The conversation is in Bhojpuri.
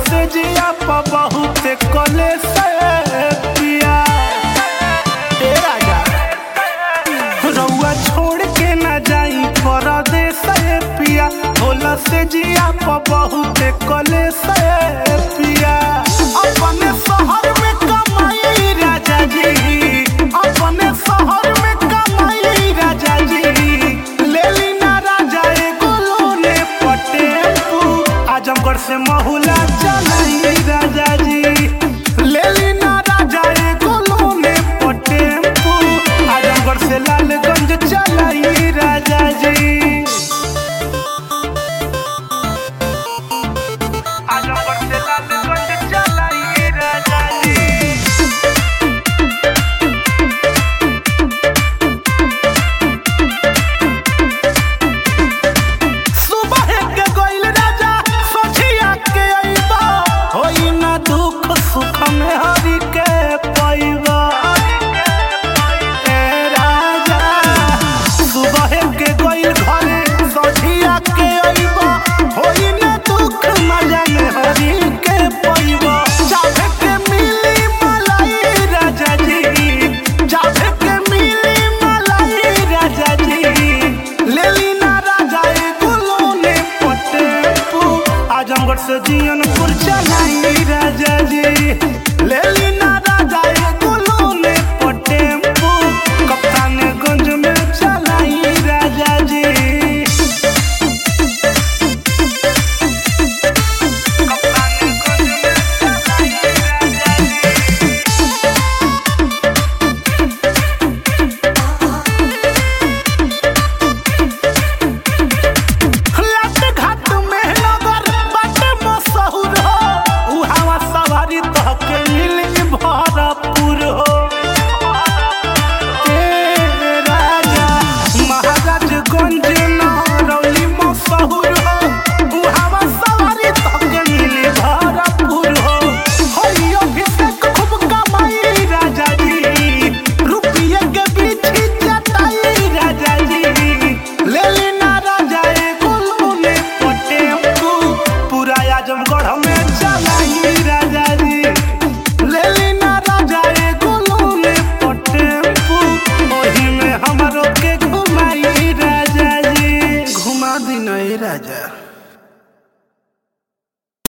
से जिया प बहुत कले से पिया ए राजा रउआ छोड़ के ना जाई परदेस ए पिया होला से जिया प बहुत कले से पिया अपने शहर में कमाई राजा जी अपने शहर में कमाई राजा जी ले ली ना राजा एगो लोने पटेपू आजमगढ़ से महुला चलाई राजा जी ले ली ना राजा एगो लोने पटेपू आजमगढ़ से लालगंज चलाई राजा जी आजमगढ़ से लालगंज चलाई राजा जी सुबह के गोइल राजा सोचिया के अइबा होई ना दुख सुख में हरि के पइबा ए राजा सुबह के गोइल घरे सोचिया के अइबा होई ना दुख मजा में हरि के पइबा चाहे के मिली मलाई राजा जी चाहे के मिली मलाई राजा जी लेली ना राजा एगो लोने पटेपू आजमगढ़ से जियनपुर चलाई राजा जी लेली ना राजा एगो लोने पटेपू कप्तानगंज में चलाई राजा जी कप्तानगंज में चलाई राजा जी लाट घाट में नगर बाटे मशहूर हो उहावा सवारी तहके मिली भरपूर हो ए राजा महाराजगंज नरौली मशहूर हो उहावा सवारी तहके मिली भरपूर हो होई अभिषेक खूब कमाई राजा जी रुपये के बीच जताई राजा जी लेली ना राजा एगो लोने पटेम्पू पूरा आजमगढ़ में चलाई राजा जी लेली ना राजा एगो लोने पटेम्पू ओही में हमरो के घुमाई राजा जी घुमा दी नहीं राजा